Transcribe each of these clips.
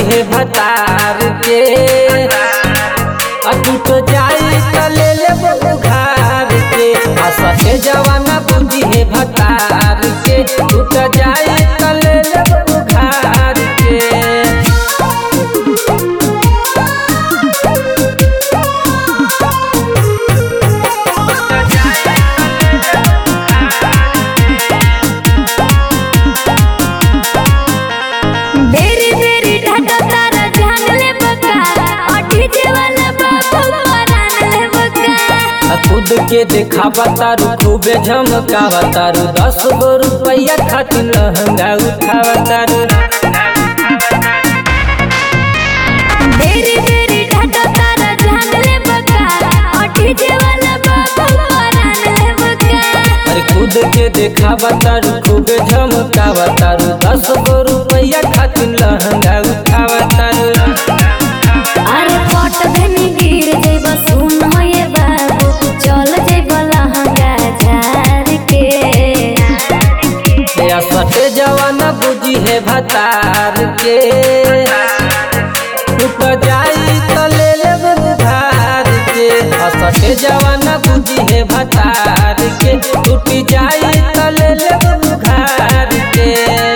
है भतार के अटूट जाई त ले लेब उघार के आ सटे जवाना बुद्धि है भतार के टूट जाई त ले लेब उघार के बेरी बेरी ढाका तारा जान ले बका अठी जे वाला बाबू परान ले बका आ खुद के देखावा तारू खूबे झमकावा तारू दस गो रुपया खातिर लहंगा उठावा तारू बेरी बेरी ढाका तारा जान ले बका अठी जे वाला बाबू परान ले बका अरे खुद के देखावा तारू खूबे झमकावा तारू दस गो रुपया खातिर लहंगा उठावा तारू अरे पट धनी गिर जइब सुन हो ये बाबू चल जइब लहंगा झार के या सटे जवाना बुझी है भतार के टूट जाई त ले लेब उधार के आ सटे जवाना बुझी है भतार के टूट जाई त ले लेब उधार के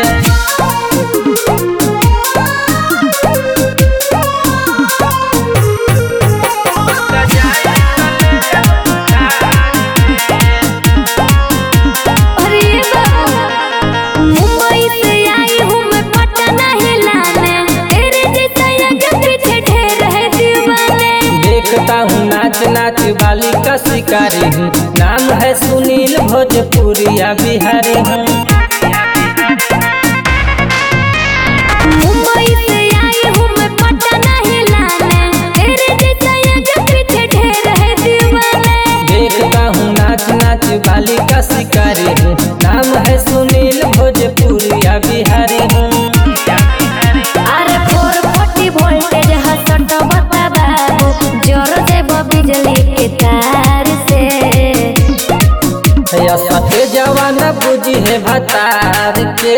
अरे बाबू मुंबई से आई हूँ मैं पटना हिलाने तेरे जैसा आगे पीछे ढेर है दीवाने देखता हूँ नाच नाच वाली का शिकारी हूँ नाम है सुनील भोजपुरिया बिहारी हूँ मुंबई से आई हूँ मैं पटना हिलाने तेरे जैसा आगे पीछे ढेर है दीवाने देखता हूँ नाच नाच वाली का शिकारी हूँ नाम है सुनील भोजपुरिया बिहारी हूँ अरे फोर फोर्टी वोल्टेज हसट बता बाबू जोर देब बिजली के तार से या सटे जवाना बुझी है भतार के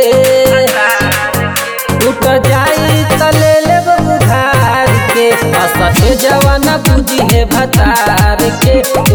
टूट जाई त ले लेब उधार के आ सटे जवाना बुझी है भतार के